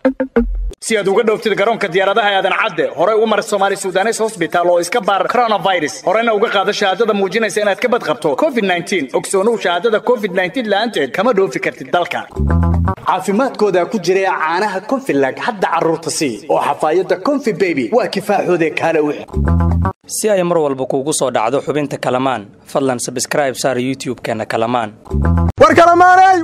si aad uga dhowftid garoonka diyaaradaha aadan cadde horey u mar somaali sudanes hosbitaal oo iska baar coronavirus horena uga qaado shahaadada muujinaysa inaad ka badqabto covid ogsoonow shahaadada covid la'aanteed kama dhoofi kartid dalka caafimaadkooda ku jira caanaha konfilag hadda carruurta sii oo xafaayadda konfi beby waa kifaaxoode kaale u si ay mar walba kuugu soo dhacdo xubinta kalamaan fadlan sabskraib saar youtub-keenna kalamaan war kalamaaney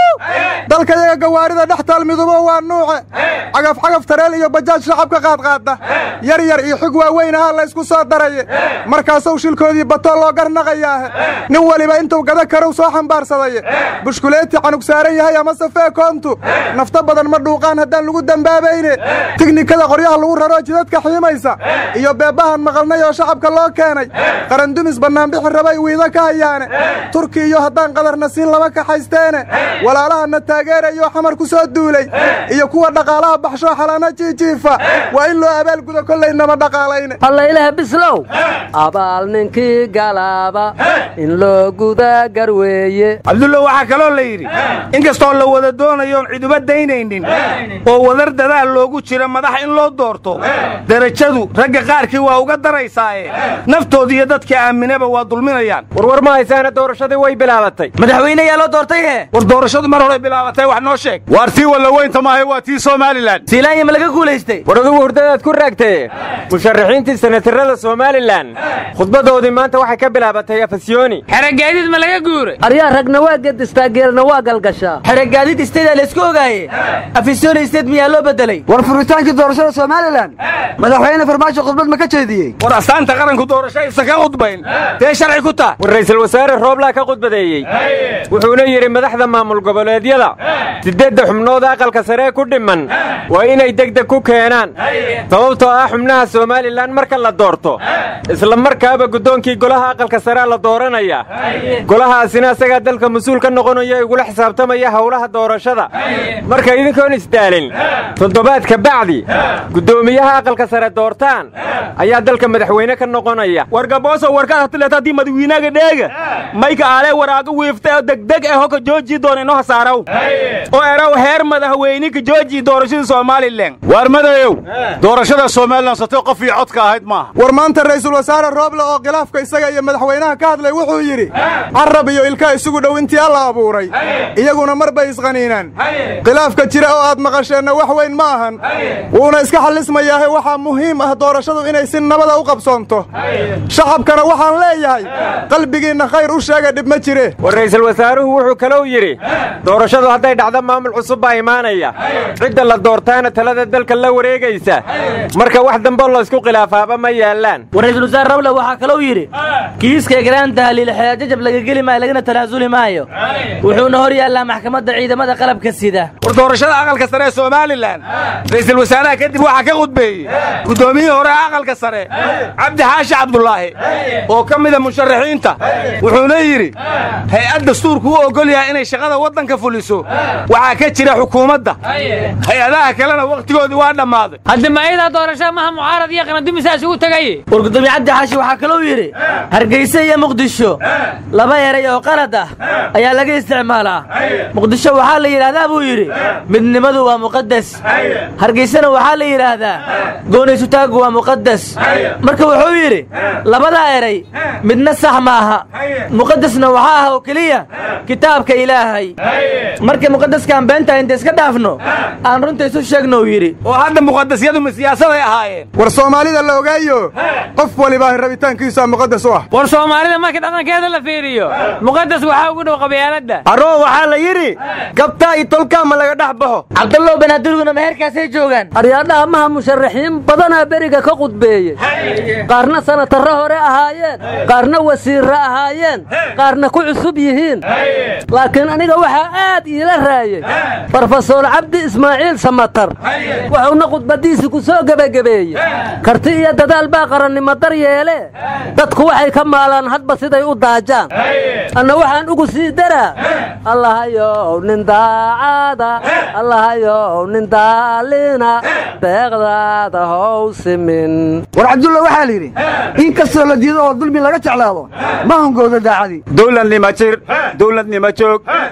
dalkayaga gawaarida dhex taalmidubo waa nuuce cagafcagaf tareel iyo bajaaj shacabka qaadqaadda yar yar iyo xig waaweyn ahaa la ysku soo daraye markaasow shilkoodii batoo loo garnaqayaahe nin weliba intuu gada karow soo xambaarsadaye bushkuleetii canug saaran yahay amase feekoontu nafta badan ma dhuuqaan haddaan lagu dembaabayne tiknikada qoryaha lagu raroo jidadka xiimaysa iyo beebbahan maqalnay oo shacabka loo keenay qarandumis bannaanbixi rabay wiida ka hayaane turki iyo haddaan qadarna siin lama kaxaysteene walaalahana taageerayo xamar ku soo duulay iyo kuwa dhaqaalaha baxshoo xalaana jiijiifa waa in loo abaalgudo kollaynama dhaqaalayne hallaylaha bislow abaal ninkii galaaba in loo gudaa garweeye cabdullo waxaa kaloo la yidhi inkastoo la wada doonayoon ciduba daynaynin oo wadar dadaal loogu jira madax in loo doorto derajadu ragga qaarkii waa uga daraysaaye naftooda iyo dadka aaminaba waa dulminayaan warwar ma haysaana doorashadii way bilaabatay madaxweyne yaa loo doortay he war doorashadu mar hore bilaabatay wax noo sheeg waar tii walla weynta maahay waa tii somalilan siilaanya ma laga guulaystay war adugu hurdadaad ku raagtee musharaxiintii senatarada somalilan khudbadoodii maanta waxay ka bilaabatay afasyooni xerogaadid ma laga guuray aryaa ragna waa gedistaa geelna waa galgashaa xerogaadid isteedaa laysku ogaaye afasyooni isteed miyaa loo bedelay war furitaankii doorashada somalilan madaxweyne farmaajo khudbad ma ka jeediyey war astaanta qaranku doorasho aysan ka khudbayn dee sharci ku taa war ra'iisul wasaare rooblaa ka khudbadeeyey wuxuuna yidhi madaxda maamul goboleedyada siddeedda xubnood aqalka saree ku dhimman waa inay degdeg ku keenaan sababtoo ah xubnaha somalilan marka la doorto isla markaaba guddoonkii golaha aqalka sarea la dooranaya golahaasina isagaa dalka mas-uul ka noqonaya igula xisaabtamaya howlaha doorashada marka idinkoon isdaalin toddobaadka bacdi guddoomiyaha aqalka sare doortaan ayaa dalka madaxweyne ka noqonaya wargabooso warkaad hatileeta haddii madawiinaaga dheega mayka aalee waraaga wiifta oo degdeg eh hoka joojii doona inoo hasaaraw oo eraw heer madaxweyninka joojii doorashada somalilan waar madayow doorashada somalilan satay qof iyo codka ahayd maaha war maanta ra'iisul wasaare rooble oo khilaafka isaga iyo madaxweynaha ka hadlay wuxuu yidhi carab iyo ilka isugu dhow intii alla abuuray iyaguna mar bay isqaniinaan khilaafka jira oo aad maqasheenna wax weyn ma ahan wuuna iska xallismayaahe waxaa muhiim ah doorashadu inay si nabada u qabsoonto shacabkana waxaan leeyahay qalbigiinna khayr u sheega dhib ma jire war ra'iisul wasaaruhu wuxuu kalou yidhi doorashadu hadday dhacdo maamul cusub baa imaanaya cidda la doortaana talada dalka la wareegaysa marka wax dambo laysku khilaafaaba ma yaallaan war ra'iisul wasaare rawle waxaa kalou yidhi kiiska egraan tahliil xeejajab laga geli maayo lagana tanaasuli maayo wuxuuna hor yaallaa maxkamadda ciidamada qalabka sida war doorashada aqalka sare ee somalilan ra'iisul wasaaraha kadib waxaa ka khudbeeyey guddoomiyihii hore aqalka sare cabdi xaashi cabdulaahi oo ka mida musharaxiinta wuxuuna yidhi hay-ad dastuurku u oggol yahay inay shaqada waddanka fuliso waxaa ka jira xukuumadda hay-adaha kalena wakhtigoodii waa dhammaaday hadda maayadaa doorasho maha mucaarad iyo qanadumisaa isugu tegay war gudoomiye cabdi xaashi waxaa kalou yidhi hargeyse iyo muqdisho laba eray oo qalad ah ayaa laga isticmaalaa muqdisho waxaa la yidhaahdaa buu yidhi midnimadu waa muqadas hargeysena waxaa la yidhaahdaa goonaysutaaggu waa muqadas marka wuxuu yidhi labadaa eray midna sax maaha muqadasna waxaa ah oo keliya kitaabka ilaahay marka muqadaskaan beenta inta iska dhaafno aan runta isu sheegnou yidhi oo hadda muqadasyadu ma siyaasaday ahaayeen war soomaalida la ogaayo qof walibaa rabitaankiisa muqadas u ah war soomaalida marka dhaqankeeda la fiiriyo muqadas waxaa ugu dhow qabyaaladda aroo waxaa la yidhi gabtaa iyo tolkaa ma laga dhex baxo cabdallow banaadirguna meherkaasay joogaan aryaadhaha maha musharaxiin badanaa beriga ka qudbeeyey qaarna sanatarro hore ahaayeen qaarna wasiirre ahaayeen qaarna ku cusub yihiin laakiin aniga waxaa aad iila raayey brofesor cabdi ismaaciil samatar wuxuuna khudbaddiisii ku soo gebagabeeyey karti iyo dadaal baa qarannimo dar yeele dadku waxay ka maalaan hadba siday u daajaan anna waxaan ugu sii daraa allahayow nin daacada allahayow nin daalina deeqdaada how simin war cabdulla waxaa la yidhi in kastoo la diido oo dulmi laga jeclaado ma hungooda daacadii dowladnima jir dowladnima joog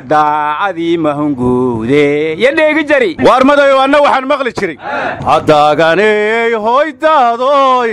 daacadii mahunguude yo dheegi jari waar madayow anna waxaan maqli jiray haddaaganey hoydaadoy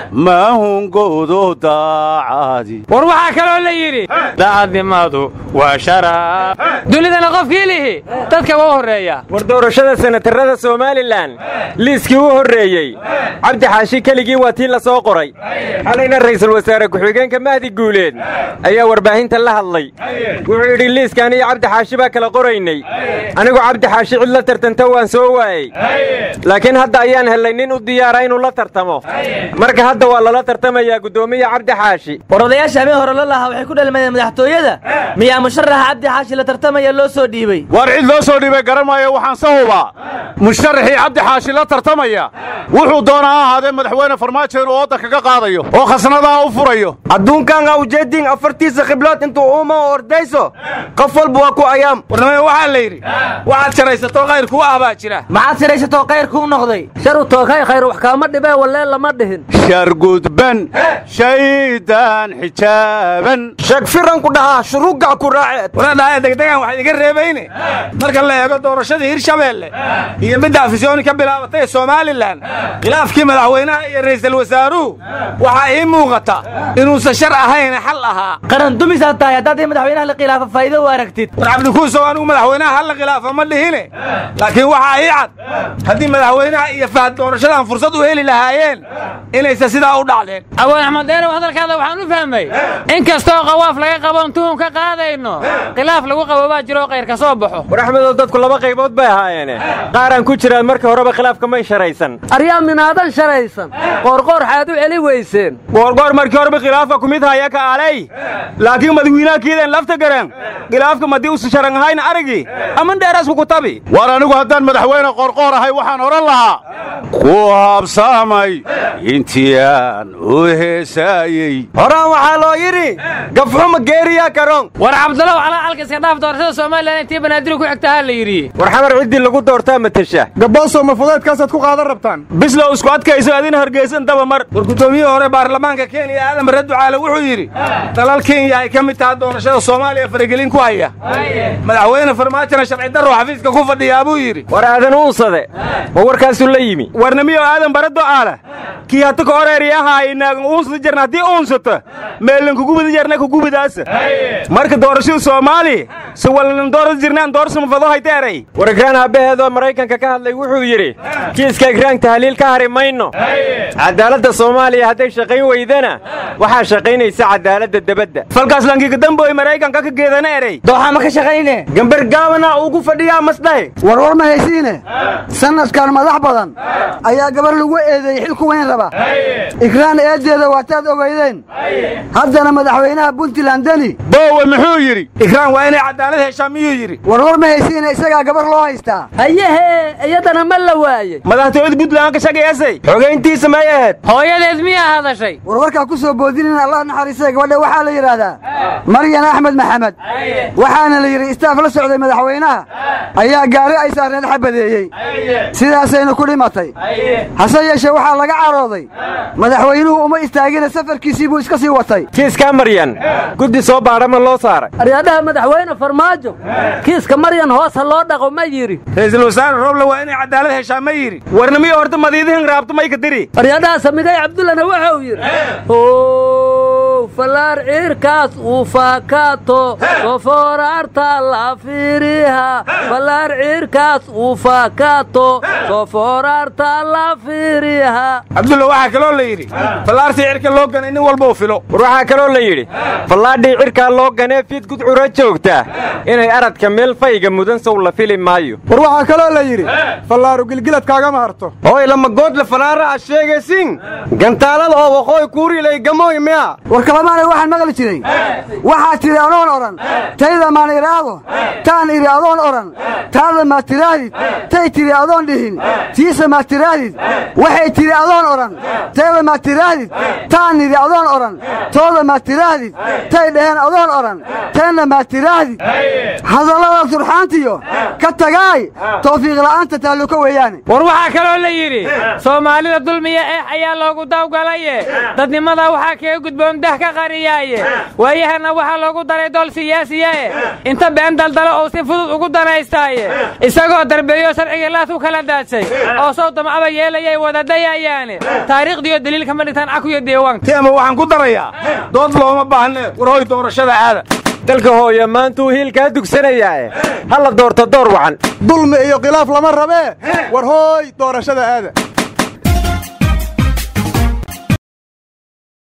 mahungoodo daacadi war waxaa kaloo la yidhi daacadnimadu waa sharaf dunidana qofkii lihi dadka waa u horreeya war doorashada senatarrada somalilan liiskii u horreeyey cabdi xaashi keligii waa tii la soo qoray xalayna ra'iisul wasaare ku-xigeenka mahdi guuleed ayaa warbaahinta la hadlay wuxuu yidhi liiskaan iyo cabdi xaashi baa kala qoraynay anigu cabdi xaashi cid la tartanta waan soo waayey laakiin hadda ayaan hellay nin u diyaara inuu la tartamo marka hadda waa lala tartamayaa guddoomiya cabdi xaashi war odayaasha habeen hore la lahaa waxay ku dhalmayeen madaxtooyada miyaa musharaxa cabdi xaashi la tartamaya loo soo dhiibey waar cid loo soo dhiibay garan maayo waxaan se hubaa musharaxii cabdi xaashi la tartamaya wuxuu doona ha ahaadee madaxweyne farmaajo inuu ooda kaga qaadayo oo khasnadaha u furayo adduunkan ha ujeedin afartiisa khiblood intuu uuma ordayso qof walba waa ku ayaam warnamada waxaa la yidhi waxaad sharaysatoo khayr kuu ah baa jira maxaad siraysatoo khayr kuu noqday sharu tookay khayr wax kaama dhibee wallee lama dhihin shargudban shaydaan xijaaban sheeg firanku dhahaa shuruugac ku raaceed waradhahaya degdegan waxaa iga reebayne marka la eego doorashadii hirshabeelle iyo midda afisyooni ka bilaabatay ee somalilan khilaafkii madaxweynaha iyo ra'iisul wasaaruhu waxaa ii muuqata inuusan shar ahayne xal ahaa qaran dumisaad tahay haddaad ii madaxweynaha la khilaafa faa'iido u aragtid war cabdikuusow anigu madaxweynaha hal la khilaafa ma dhihine laakiin waxaa ii cad haddii madaxweynaha iyo fahad doorashadan fursad u heli lahaayeen inaysan sidaa u dhacdeen awoon axmed dheerow hadalkaada waxaan u fahmay in kastoo qawaaf laga qaboon tuhun ka qaadayno khilaaf lagu qabo baa jiroo khayr ka soo baxo war axmedow dadku laba qaybood bay ahaayeene qaaraan ku jiraan marka horeba khilaafka may sharaysan aryaa minaadan sharaysan qoorqoor xaad u celi weyseen goorgoor markii horeba khilaafka ku mid haya ka alay laakiin madawiinaha kiideen lafta garan khilaafka madii usu sharangahayna aragii aman dheeraasku ku tabi waar anigu haddaan madaxweyne qoorqoor ahay waxaan odhan lahaa ku habsaamay intii aan u heesaayey horaan waxaa loo yidhi gafxuma geeriya karoon war cabdalow calaa calka iska dhaaf doorashada somalilan intii banaadiri ku xigtahaa la yidhi war xamar ciddii lagu doortaa matasha gabboosow mafudeedkaasaad ku qaadan rabtaan bislow isku adkayso adina hargeysan daba mar war guddoomiyihii hore baarlamaanka kenya aadan bare ducaale wuxuu yidhi dalal kenya ay ka mid tahay doorashada soomaaliya faragelin ku haya madaxweyne farmaajona sharci darro xafiiska ku fadhiyaa buu yidhi war aadan uunsade ma warkaasuu la yimi warnamiyo aadan bare ducaale kii hata ka oreeriyahaa inaagan uunsada jarna haddii uunsata meelan kugubida jarna kugubidaasa marka doorashada soomaaliya si walanan doorada jirnaan doorsama fado hayteeray war igraan aabbaheedoo maraykanka ka hadlay wuxuu yidhi kiiska igraan tahliil ka hari mayno cadaaladda soomaaliya hadday shaqayn weydana waxaa shaqaynaysa cadaaladda debadda falkaas lankiga damboy maraykanka ka geedana eray dooxa ma ka shaqayne gambar gaabana ugu fadhiyaa masdhahe warwar ma haysiine sanadkan madax badan ayaa gabar lagu eedeeyey xil ku weyn raba ikraan eedeeda waataad ogeydeen haddana madaxweynaha puntland deni boowe muxuu yidhi ikraan waa inay cadaalad heshaa miyuu yidhi warwar ma haysiine isagaa gabar loo haystaa hayehee iyadana ma la waayey madaxtooyada puntland ka shaqaysay xogayntiisa may ahayd hooyadeed miyaa hadashay warwarkaa ku soo boodinin allah naxariistay gabadha waxaa la yidhaahdaa maryan axmed maxamed waxaana la yidhi istaaf la socday madaxweynaha ayaa gaari ay saarneed xabadeeyey sidaasayna ku dhimatay hase yeeshee waxaa laga carooday madaxweynuhu uma istaagina safarkiisii buu iska sii watay kiiskaa maryan guddi soo baadhama loo saaray aryaadhaha madaxweyne farmaajo kiiska maryan hoos ha loo dhaqo ma yidhi ra'iisul wasaare rooble waa inay cadaalad heshaa ma yidhi warnamiyo horta madiidihin raabto may ka diri aryaadhaha samigay cabdullana wuxuu yidhi ow falaar ciirkaas uu faakaato soforaarta la fiiriha falaar ciirkaas uu faakaato soforaarta la fiiriha cabdulla waxaa kaloo la yidhi fallaartii cirka loo ganay nin walba u filo war waxaa kaloo la yidhi fallaadhii cirkaa loo ganee fiid gudcura joogta inay aradka meel fayga mudan sow la fili maayo war waxaa kaloo la yidhi fallaaru gilgiladkaagama harto hooy lama goodle falaara a sheegaysin gantaalada oo waqooy kuurilay gamooy miya war kalamaanay waxaan maqli jiray waxaa tidhi anoon odhan tayda maan idhaahdo taan idhi adoon odhan taada maa tidhaahdid tay tidhi adoon dhihin tiisa maa tidhaahdid waxay tidhi adoon odhan tayda maa tidhaahdid taan idhi adoon odhan tooda maa tidhaahdid tay dhaheen adoon odhan teenna maa tidhaahdid hadallada turxaantiyo ka tagaay tawfiiq la'aanta taalluka weeyaane war waxaa kaloo la yidhi soomaalida dulmiya eex ayaa loogu dawgalaye dadnimada waxaa kaga gudboon dah ka qariyaaye waayahana waxaa loogu daray dool siyaasiyae inta been daldalo uu si fudud ugu danaystaaye isagoo darbeeyo sharciga laas u kala daadsay oo sow damcaba yeelayay wada dayayaane taariikhdiiyo daliilka ma dhigtaan cakuyo diiwaanka tiama waxaan ku darayaa dood looma baahne war hoy doorashada aada dalka hooye maantuu hiilkaa dugsanayaae ha la doorto door wacan dulmi iyo khilaaf lama rabee war hooy doorashada aada